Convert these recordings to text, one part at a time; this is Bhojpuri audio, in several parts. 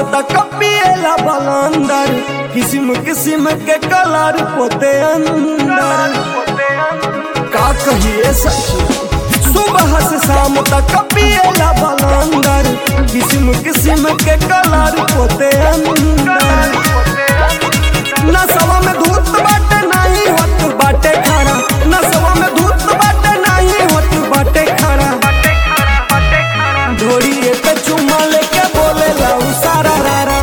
तक पिएला बलंदर किस्म किस्म के कलर पोते अंदर का कहिए सखी सुबह से शाम तक पिएला बलंदर किस्म किस्म के कलर पोते अंदर नसवा में धूत बाटे नहीं होत बाटे खड़ा नसवा में धूत बाटे नहीं होत बाटे खड़ा ढोड़िए पे चुमा लेके बोले लाऊ सारा रारा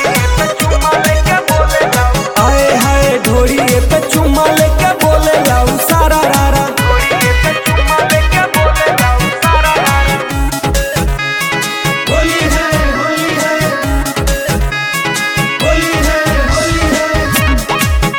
आए हाय ढोड़िए पे चुमा लेके बोले लाऊ सारा रारा होली है होली है होली है होली है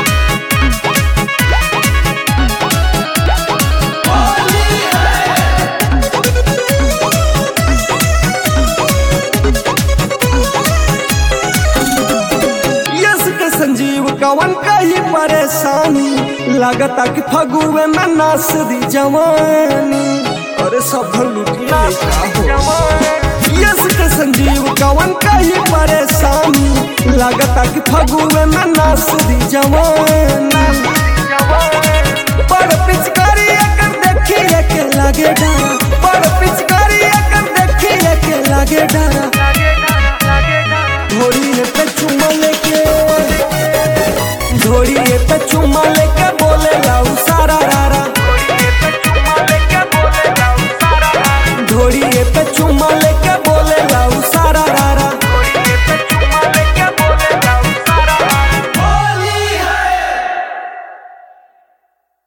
यस के संजीव कवन कही परेशानी लगता कि फगुए में नास दी जवानी अरे सब लुटी यस के संजीव कवन कही परेशानी लगता कि फगुए में नास दी जवानी